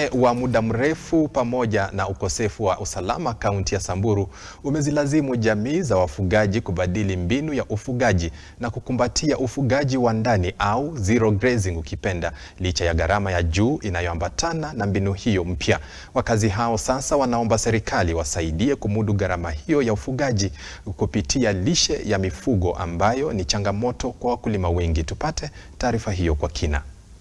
Ukame wa muda mrefu pamoja na ukosefu wa usalama kaunti ya Samburu umezilazimu jamii za wafugaji kubadili mbinu ya ufugaji na kukumbatia ufugaji wa ndani au zero grazing ukipenda, licha ya gharama ya juu inayoambatana na mbinu hiyo mpya. Wakazi hao sasa wanaomba serikali wasaidie kumudu gharama hiyo ya ufugaji kupitia lishe ya mifugo ambayo ni changamoto kwa wakulima wengi. Tupate taarifa hiyo kwa kina.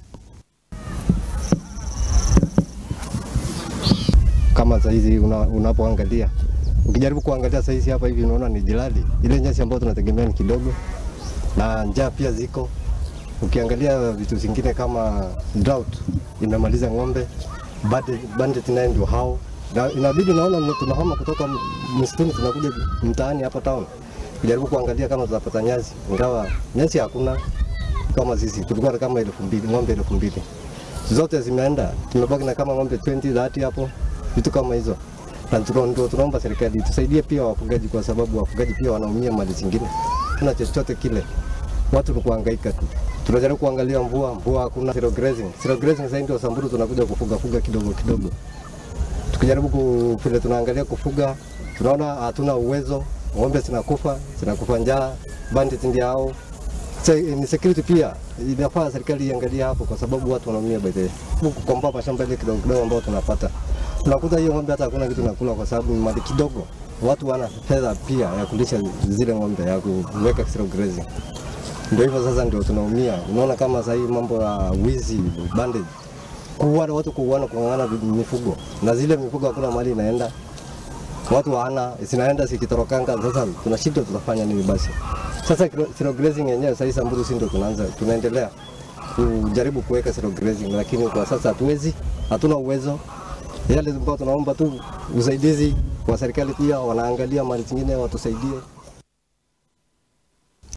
Kama saizi una, unapoangalia ukijaribu kuangalia saizi hapa hivi unaona ni jilali, ile nyasi ambayo tunategemea ni kidogo, na njaa pia ziko. Ukiangalia vitu zingine kama drought imemaliza ng'ombe, bandit, bandit naye ndio hao, na inabidi naona tunahama kutoka msituni tunakuja mtaani hapa town kujaribu kuangalia kama tutapata nyasi, ingawa nyasi hakuna. Kama sisi tulikuwa kama elfu mbili ng'ombe elfu mbili zote zimeenda, tumebaki na kama ng'ombe 20 30 hapo vitu kama hizo, na ndio tunaomba serikali tusaidie pia wafugaji, kwa sababu wafugaji pia wanaumia mali zingine. Tuna chochote kile, watu ni kuhangaika tu. Tunajaribu kuangalia mvua, mvua hakuna. Zero grazing, zero grazing sasa ndio Samburu tunakuja kufuga fuga kidogo kidogo, tukijaribu ku, vile tunaangalia kufuga, tunaona hatuna uwezo, ng'ombe zinakufa, zinakufa njaa, bandit ndio hao. Ni security pia inafaa serikali iangalie hapo, kwa sababu watu wanaumia by the way. Kukomboa mashamba ile kidogo kidogo ambao tunapata unakuta hiyo ng'ombe hata hakuna kitu nakula, kwa sababu ni mali kidogo. Watu wana fedha pia ya kulisha zile ng'ombe ya kuweka zero grazing. Ndio hivyo sasa, ndio tunaumia. Unaona kama sasa hii mambo ya wizi, bandage, kuuana watu, kuuana, kung'ang'ana mifugo, na zile mifugo hakuna mali inaenda, watu hawana zinaenda zikitorokanga. Sasa tunashindwa tutafanya nini basi? Sasa zero grazing yenyewe sasa hii Samburu, si ndio tunaanza tunaendelea kujaribu kuweka zero grazing, lakini kwa sasa hatuwezi, hatuna uwezo yale ambao tunaomba tu usaidizi wa serikali, pia wanaangalia mali zingine watusaidie.